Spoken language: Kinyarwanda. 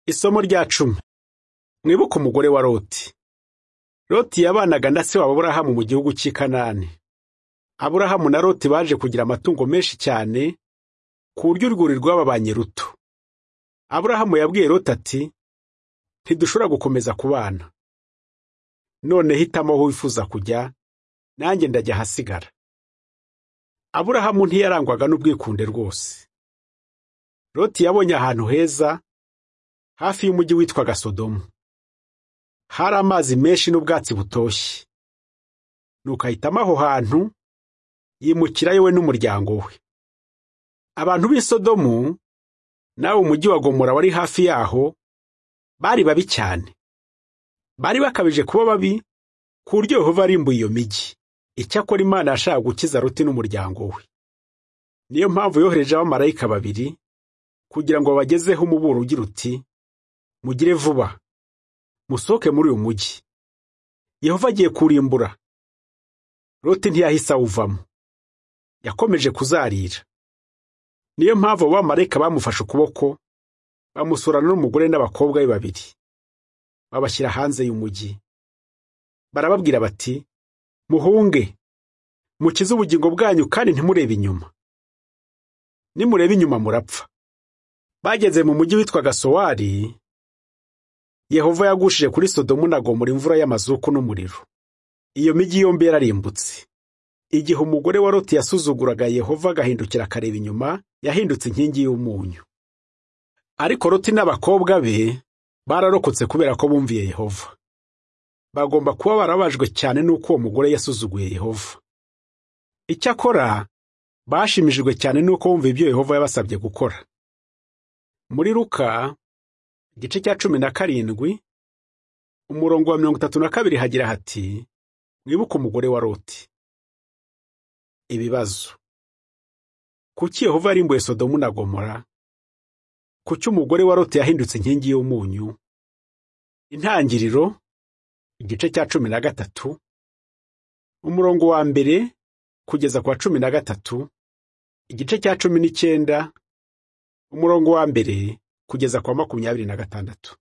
Isomo rya cumi mwibuke umugore wa Loti. Loti yabanaga na se wabo Aburahamu mu gihugu cy'i Kanani. Aburahamu na Loti baje kugira amatungo menshi cyane ku buryo urwuri rwababanye ruto. Aburahamu yabwiye Loti ati ntidushobora gukomeza kubana. None hitamo aho wifuza kujya nanjye ndajya ahasigara. Aburahamu ntiyarangwaga n'ubwikunde rwose. Loti yabonye ahantu heza hafi y'umujyi witwaga Sodomu. Hari amazi menshi n'ubwatsi butoshye. Nuko ahitamo aho hantu yimukirayo we n'umuryango we. Abantu b'i Sodomu nawe umujyi wa Gomora wari hafi yaho bari babi cyane. Bari bakabije kuba babi ku buryo Yehova arimbuye iyo mijyi. Icyakora Imana yashaka gukiza Loti n'umuryango we. Niyo mpamvu yohereje abamarayika babiri kugira ngo babagezeho umuburo ugira uti mugire vuba musohoke muri uyu mujyi yehova agiye kurimbura Loti ntiyahise awuvamo yakomeje kuzarira niyo mpamvu abo bamarayika bamufashe ukuboko bamusurana n'umugore n'abakobwa be babiri babashyira hanze y'umujyi barababwira bati muhunge mukize ubugingo bwanyu kandi ntimurebe inyuma nimurebe inyuma murapfa bageze mu mujyi witwaga sowari yehova yagushije kuri sodomu na gomora imvura y'amazuku n'umuriro iyo mijyi yombi yararimbutse igihe umugore wa loti yasuzuguraga yehova agahindukira akareba inyuma yahindutse inkingi y'umunyu ariko loti n'abakobwa be bararokotse kubera ko bumviye yehova bagomba kuba barabajwe cyane n'uko uwo mugore yasuzuguye yehova icyakora bashimishijwe cyane n'uko bumva ibyo yehova yabasabye gukora muri Luka igice cya cumi na karindwi umurongo wa mirongo itatu na kabiri hagira hati mwibuke umugore wa Loti ibibazo kuki Yehova yarimbuye Sodomu na Gomora kuki umugore wa Loti yahindutse inkingi y'umunyu intangiriro igice cya cumi na gatatu umurongo wa mbere kugeza kwa cumi na gatatu igice cya cumi n'icyenda umurongo wa mbere kugeza kwa makumyabiri na gatandatu